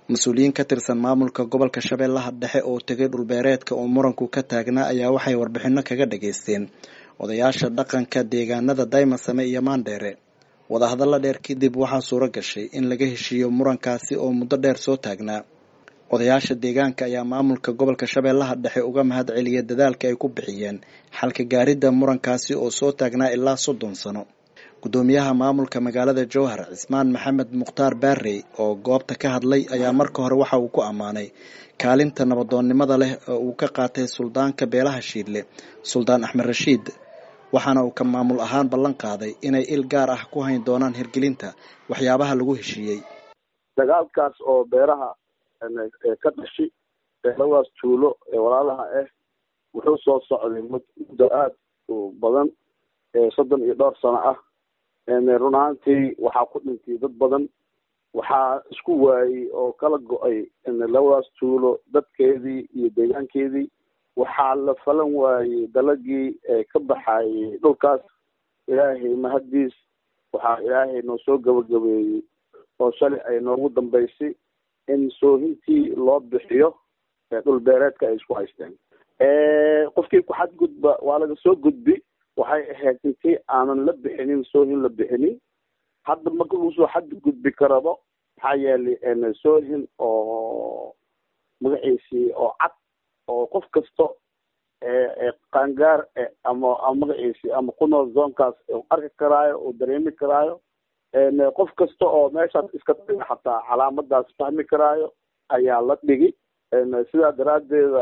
mas-uuliyiin ka tirsan maamulka gobolka shabeellaha dhexe oo tegay dhulbeereedka oo muranku ka taagnaa ayaa waxay warbixino kaga dhageysteen odayaasha dhaqanka deegaanada daymasame iyo maandheere wadahadalla dheer kadib waxaa suuro gashay in laga heshiiyo murankaasi oo muddo dheer soo taagnaa odayaasha deegaanka ayaa maamulka gobolka shabeellaha dhexe uga mahad celiya dadaalka ay ku bixiyeen xalka gaaridda murankaasi oo soo taagnaa ilaa soddon sano gudoomiyaha maamulka magaalada jowhar cismaan maxamed mukhtaar baarey oo goobta ka hadlay ayaa marka hore waxa uu ku ammaanay kaalinta nabadoonnimada leh oo uu ka qaatay suldaanka beelaha shiidle suldaan axmed rashiid waxaana uu ka maamul ahaan ballan qaaday inay il gaar ah ku hayn doonaan hirgelinta waxyaabaha lagu heshiiyey dagaalkaas oo beeraha ka dhashi labadaas tuulo ee walaalaha ah wuxuu soo socday muddo aada u badan soddon iyo dhowr sano ah run ahaantii waxaa ku dhintay dad badan waxaa isku waayey oo kala go-ay labadaas tuulo dadkeedii iyo deegaankeedii waxaa la falan waayey dalagii ka baxayey dhulkaas ilaahay mahaddiis waxaa ilaahay noo soo gabagabeeyey oo shalay ay noogu dambaysay in soohintii loo bixiyo dhul beereedka ay isku haysteen qofkii ku xadgudba waa laga soo gudbi waxay ahayd intii aanan la bixinin soohin la bixinin hadda marka lagu soo xadgudbi karabo maxaa yeelay soohin oo magaciisii oo cad oo qof kasto qaangaar ama magaciisi ama ku nool zoonkaas arki karaayo oo dareemi karaayo qof kasta oo meeshaas iska dhiga xataa calaamadaas fahmi karaayo ayaa la dhigi sidaa daraaddeeda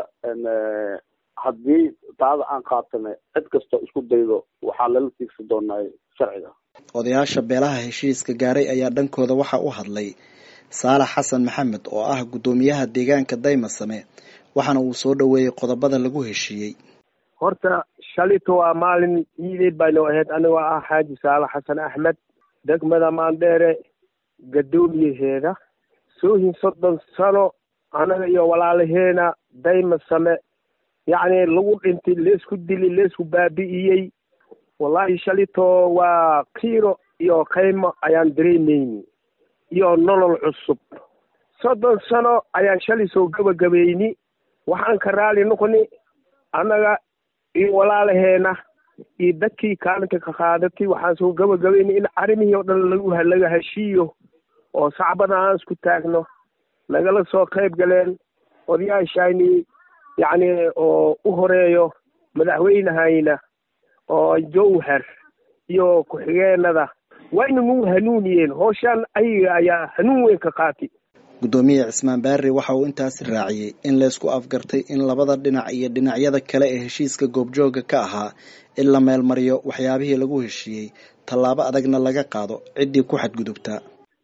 haddii taada aan qaatana cid kastoo isku daydo waxaa lala tiigsan doonaa sharciga odayaasha beelaha heshiiska gaaray ayaa dhankooda waxa u hadlay saalax xasan maxamed oo ah guddoomiyaha deegaanka daymasame waxaana uu soo dhoweeyey qodobada lagu heshiiyey horta shalito waa maalin iideed baynoo ahayd anigoo ah xaaji saalax xasan axmed degmada maandheere gadoomiyaheeda soohin soddon sano anaga iyo walaalaheena daymasame yacni lagu dhintay leesku dili leesku baabi'iyey wallahi shalito waa kiiro iyo qaymo ayaan dareemayni iyo nolol cusub soddon sano ayaan shalay soo gabagabayni waxaan ka raali noqoni annaga iyo walaalaheena iyo dadkii kaalinka ka qaadatay waxaan soo gabagabayni in arrimihii oo dhan lagu laga heshiiyo oo sacbada aan isku taagno lagala soo qayb galeen odayaashayni yacni oo u horeeyo madaxweynehayna oo jowhar iyo ku-xigeenada wayna nagu hanuuniyeen hooshaan ayaga ayaa hanuun weyn ka qaati guddoomiye cismaan baarre waxa uu intaasi raaciyey in laysku afgartay in labada dhinac iyo dhinacyada kale ee heshiiska goobjooga ka ahaa in la meelmariyo waxyaabihii lagu heshiiyey tallaabo adagna laga qaado ciddii ku xadgudubtaa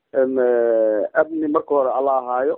amni marka hore alla ahaayo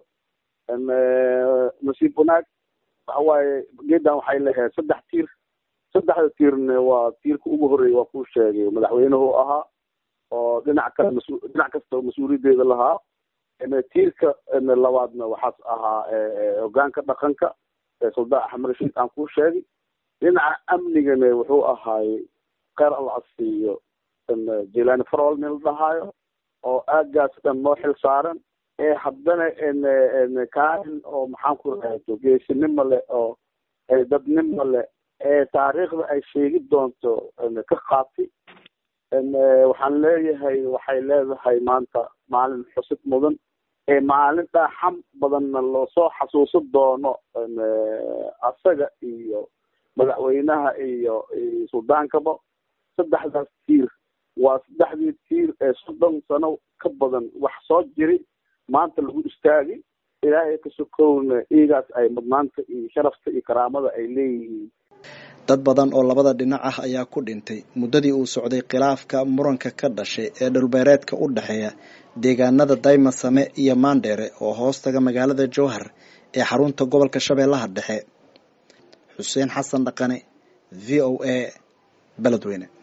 nasiib wanaag waxa waaye geedan waxay leeyahay saddex tiir saddexda tiirna waa tiirka ugu horeeya waa kuu sheegay madaxweynuhu ahaa oo dhinac kale mas dhinac kasta mas-uuliyaddeeda lahaa tiirka labaadna waxaas ahaa hogaanka dhaqanka suldaan axmed rashiid aan kuu sheegay dhinaca amnigana wuxuu ahaayey kheyr alla asiiyo jilani farol nin la dhahaayo oo aagaas dhan noo xil saaran ee haddana kaalin oo maxaan ku rahdo geesinimo leh oo dadnimo leh ee taariikhda ay sheegi doonto ka qaati waxaan leeyahay waxay leedahay maanta maalin xusid mudan ee maalin dhaaxam badanna loosoo xasuusan doono asaga iyo madaxweynaha iyo suldaankaba saddexdaas tiir waa saddexdii tiir ee soddon sano ka badan wax soo jiri maanta lagu istaagi ilaahay ka sokowna iigaas ay mudnaanta iyo sharafta iyo karaamada ay leeyihiin dad badan oo labada dhinac ah ayaa ku dhintay muddadii uu socday khilaafka muranka ka dhashay ee dhulbeereedka u dhexeeya deegaanada daymasame iyo maandheere oo hoostaga magaalada jowhar ee xarunta gobolka shabeellaha dhexe xuseen xasan dhaqane v o a beledweyne